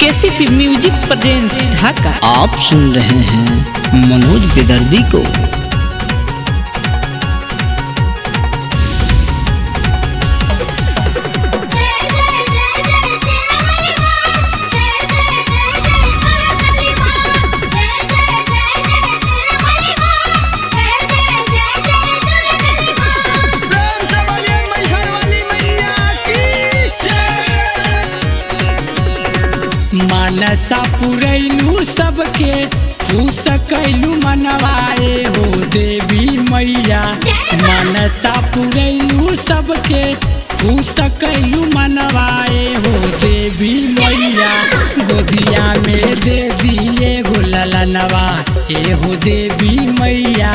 KCP music presents ढाका आप सुन रहे हैं मनोज बेदर्जी को मानसा पुरैलू सबके खुश कैलू मनवाए हो देवी मैया मानसा पुरैलू सबके खुश कैलू मनवाए हो देवी मैया गोदिया में दे दिए गो ललनवा ए हो देवी मैया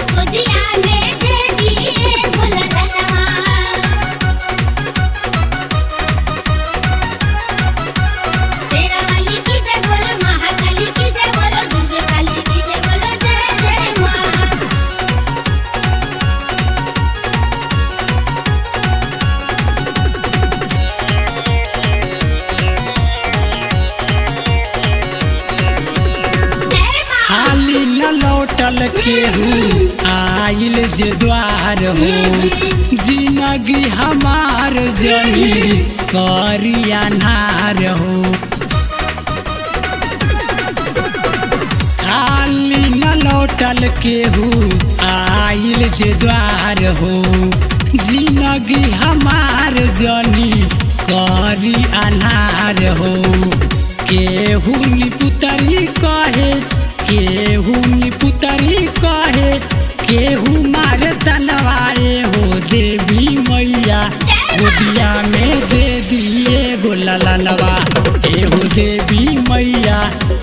खाली न लौटल केहू आइल जे द्वार हो जिंदगी हमार जमी करी अनार हो खाली न लौटल केहू आइल जे द्वार हो जिंदगी हमार जनी करी अनार हो केहू निपुतरी कहे केहू निपुतरी कहे केहू मारे तनवाए हो देवी मैया गोदिया में दे दिए गो ललनवा ए हो देवी मैया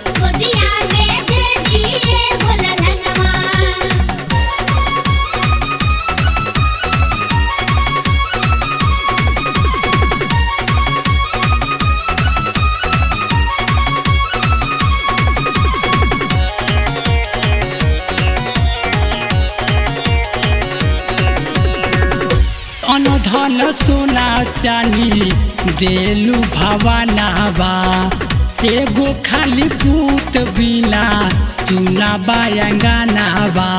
अनधन सोना चानी देलू भवानाबा एगो खाली पूत बिना चुना बायंगानाबा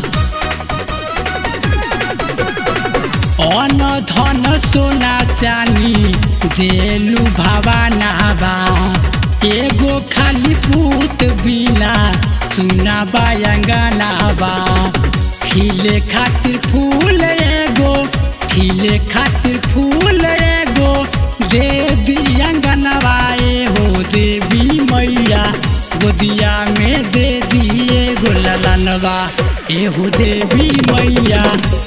अनधन सोना चानी देलू भवानाबा एगो खाली पूत बिना चुना बायंगानाबा खिले खातिर फूल एगो खिले खातिर फूल एगो दे दियंगनवाए हो देवी मैया गोदिया में दे दिए गो ललनवा ए हो देवी मैया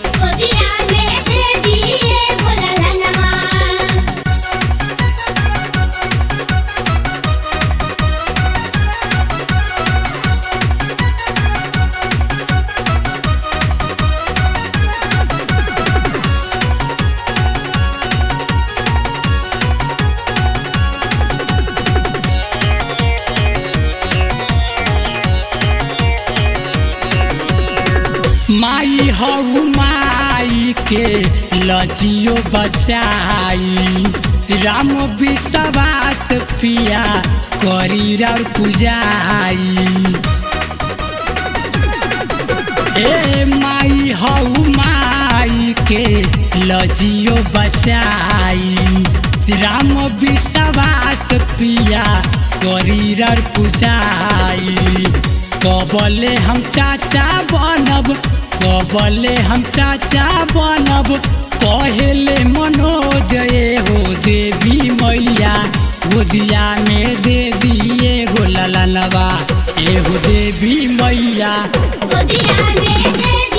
माई हऊ माई के लजियो बचाई राम विश्वास पिया करी और पूजाई ए माई हऊ माई के लजियो बचाई राम विश्वास पिया करी और पूजाई कबले हम चाचा बनब कबले हम चाचा बनब कहेले मनोज ए हो देवी मैया गोदिया में दे दिए गो ललनवा ए हो देवी मैया गोदिया में दे